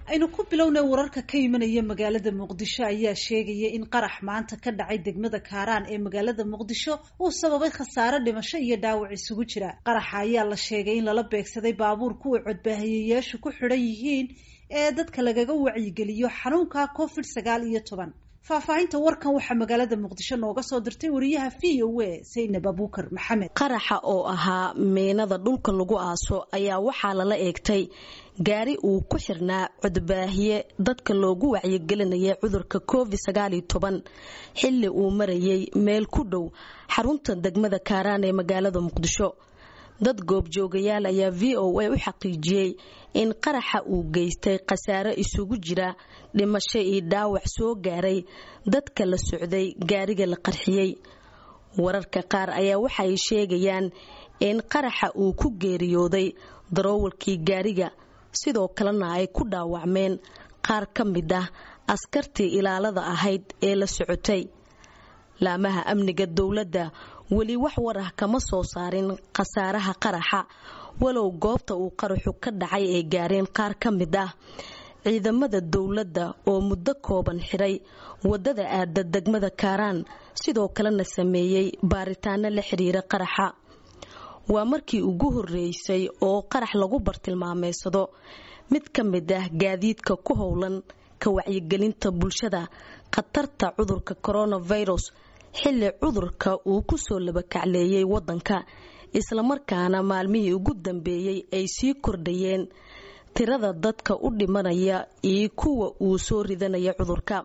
aynu ku bilownay wararka ka imanaya magaalada muqdisho ayaa sheegaya in qarax maanta ka dhacay degmada kaaraan ee magaalada muqdisho uu sababay khasaare dhimasho iyo dhaawac isugu jira qaraxa ayaa la sheegay in lala beegsaday baabuur kuwa codbaahiyeyaashu ku xidhan yihiin ee dadka lagaga wacyigeliyo xanuunka covid sagaal iyo toban faahfaahinta warkan waxaa magaalada muqdisho nooga soo dirtay wariyaha v o a saynab abuukar maxamed qaraxa oo ahaa meenada dhulka lagu aaso ayaa waxaa lala eegtay gaari uu ku xirnaa codbaahiye dadka loogu wacyigelinaya cudurka covid sagaaliyo toban xilli uu marayay meel ku dhow xarunta degmada kaaraan ee magaalada muqdisho dad goobjoogayaal ayaa v o a u xaqiijiyey in qaraxa uu geystay khasaare isugu jira dhimasho iyo dhaawac soo gaaray dadka la socday gaariga la qarxiyey wararka qaar ayaa waxay sheegayaan in qaraxa uu ku geeriyooday daroowalkii gaariga sidoo kalena ay ku dhaawacmeen qaar ka mid ah askartii ilaalada ahayd ee la socotay laamaha amniga dowladda weli wax war ah kama soo saarin khasaaraha qaraxa walow goobta uu qaraxu ka dhacay ay gaareen qaar ka mid ah ciidamada dowladda oo muddo kooban xiray wadada aada degmada kaaraan sidoo kalena sameeyey baaritaano la xiriira qaraxa waa markii ugu horeysay oo qarax lagu bartilmaameysado mid ka mid ah gaadiidka ku howlan ka wacyigelinta bulshada khatarta cudurka coronavirus xilli cudurka uu ku soo labakacleeyay wadanka islamarkaana maalmihii ugu dambeeyey ay sii kordhayeen tirada dadka u dhimanaya iyo kuwa uu soo ridanaya cudurka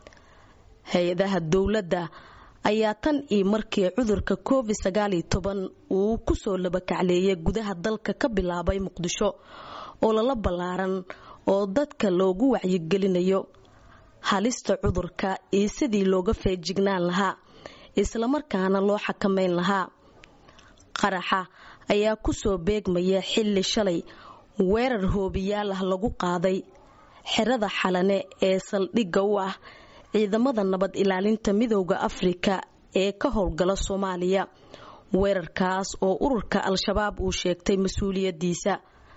hay-adaha dowladda ayaa tan iyo markii cudurka covid sagaaliyo toban uu kusoo labakacleeyay gudaha dalka ka bilaabay muqdisho oo lala ballaaran oo dadka loogu wacyigelinayo halista cudurka iyo sidii looga feejignaan lahaa islamarkaana loo xakameyn lahaa qaraxa ayaa kusoo beegmaya xilli shalay weerar hoobiyaal ah lagu qaaday xerada xalane ee saldhigga u ah ciidamada nabad ilaalinta midooda afrika ee ka howlgala soomaaliya weerarkaas oo ururka al-shabaab uu sheegtay mas-uuliyadiisa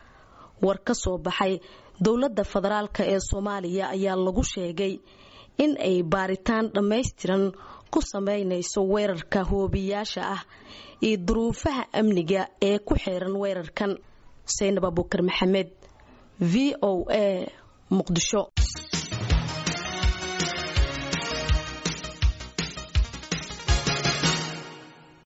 war ka soo baxay dowladda federaalk ee soomaaliya ayaa lagu sheegay in ay baaritaan dhammaystiran ku sameynayso weerarka hoobiyaasha ah iyo duruufaha amniga ee ku xeeran weerarkan saynab abuukar maxamed v o a muqdisho